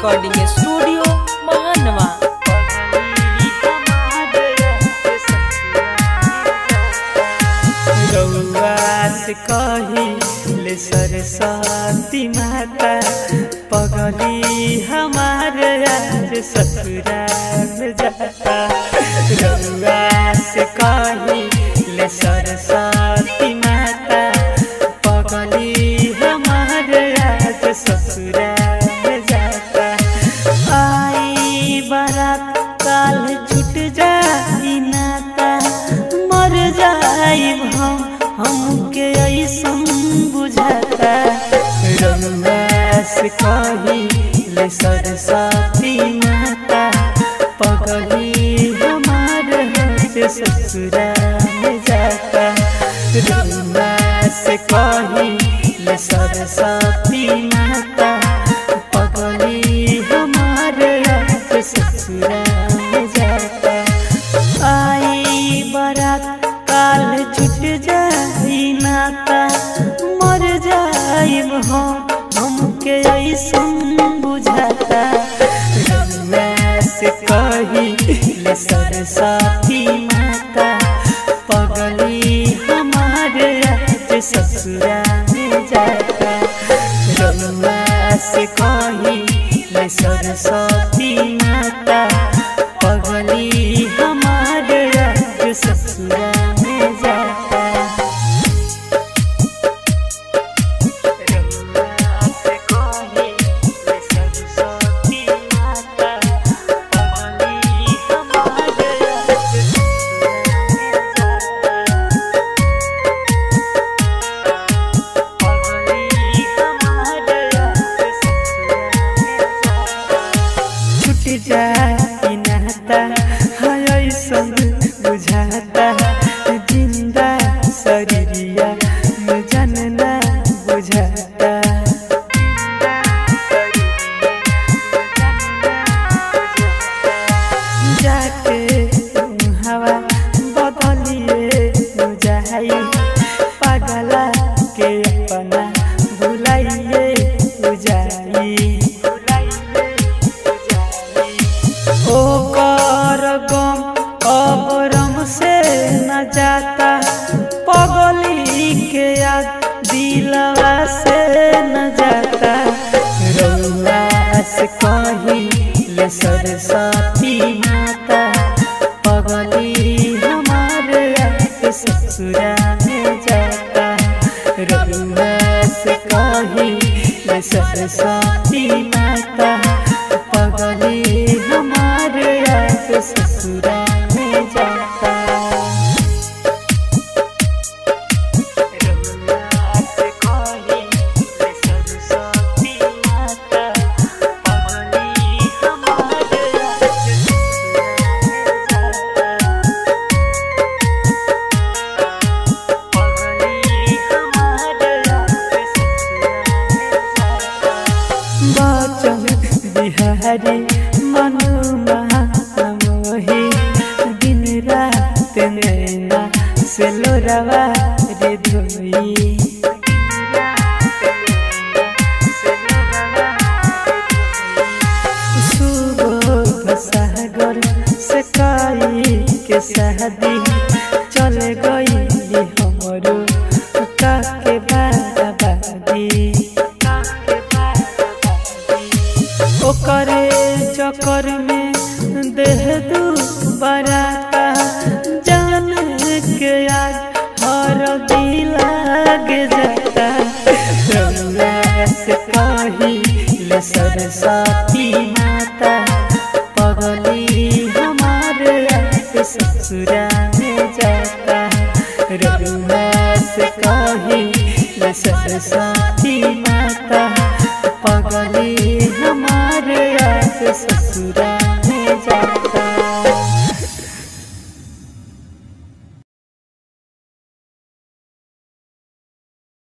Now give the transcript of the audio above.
recording studio महानवा रउआ से कही ले सरस्वती माता पगली हमारे आज ससुराल जाता रउआ से कही ले सरस्वती माता पगली हमारे आज ससुराल जाता आई बारात काल छूट जाई नाता मर जाइब हम हमके ऐसन बुझाता रउआ से कही ले सरस्वती माता पगली हमार से ससुरा में जाता रउआ से कही ले सरस्वती माता पगली हमार से ससुरा में जाता आई बारात काल छूट जाई नाता मर जाइब हम हमके ऐसन बुझाता रउआ से कही ले सरस्वती माता पगली हमारे आज ससुरा में जाता रउआ से कही ले सरस्वती माता पगली हमारे आज ससुरा में जाता रउआ से कही ले सरस्वती माता पगली हमारे आज ससुरा में जाता छूट जाई नाता हाय संग बुझाता जिंदा शरीरिया में जानना बुझाता जाके हवा बदलिए जाई पगला के अपना भुलाइए जाई ओ कर गम अब रम से न जाता पगली के याद दिलवा से न जाता रउआ से कही ले सरस्वती माता पगली हमारे आके ससुरा में जाता रउआ से कही ले सरस्वती माता पगली हमारे आके ससुरा में जाता रउआ से कही ले सरस्वती माता पगली हमारे आके ससुरा में जाता बचन बिहारी मनुमा मोही दिन रात नैना से लोरवा रे धोई सुबह सागर से काई के शादी चल गई हमरो काके बाबादी ओकरे चक्कर में देह दू बराता जान के आज हर दिल लागे जाता रउआ से कही ले सरस्वती माता पगली हमारे आके ससुरा में जाता रउआ से कही ले सरस्वती माता पगली हमारे आके ससुरा में जाता